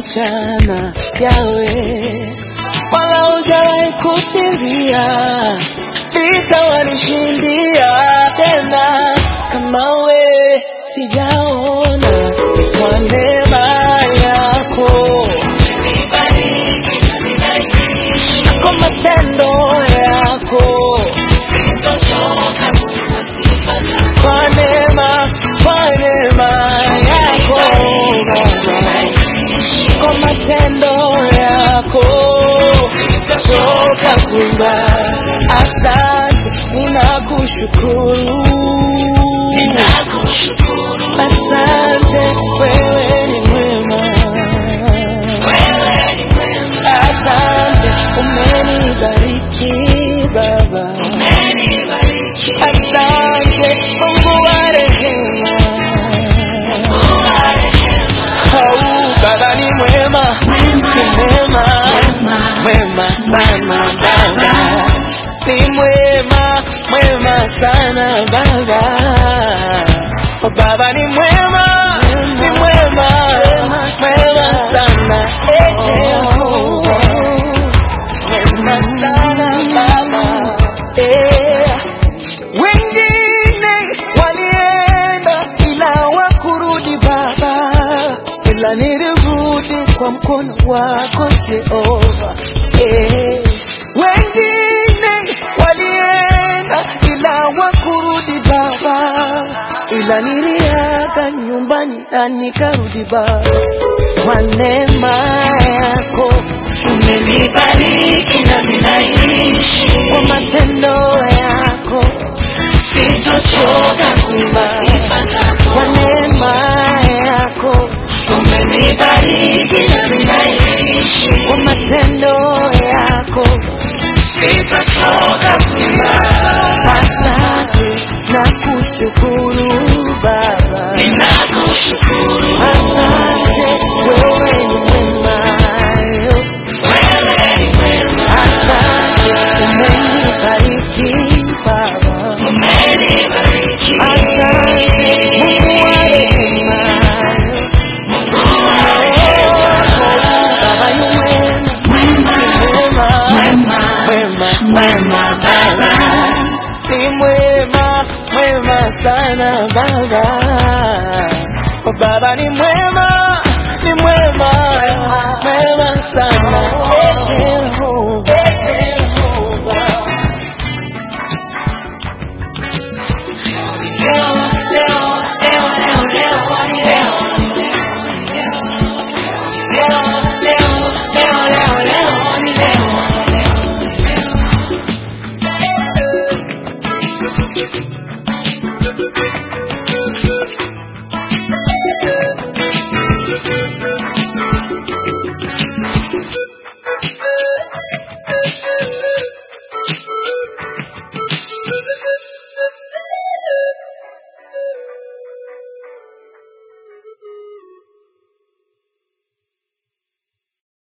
mchana yawe wala hujawahi kusinzia vita wanishindia tena kama we sijaona kwa neema yako kwa matendo yako kwa neema kwa neema yako Baba kwa matendo yako sitachoka kuimba asante ninakushukuru asante wewe ni mwema asante umenibariki baba asante mungu wa rehema au baba ni mwema ni mwema mwema sana baba ni mwema mwema sana baba Oh, baba ni mwema ni mwema mwema sana Eh, Jehova. mwema sana baba Eh. wengine walienda ila wakurudi baba ila nilirudi kwa mkono wako Jehova eh. wengine walienda ila wakurudi baba ila niliaga nyumbani na nikarudi baba kwa neema yako Umenibariki na ninaishi, kwa matendo yako sitochoka kuimba sifa zako. kwa neema yako Umenibariki na ninaishi, kwa matendo yako sitochoka kuimba. asante na kushukuru baba Ninakushukuru asante wewe ni mwema wewe ni mwema, asante umenibariki baba umenibariki asante mungu wa rehema Mungu wa rehema, baba ni mwema mwema, mwema mwema, mwema mwema Baba. ni mwema mwema sana baba Oh, baba ni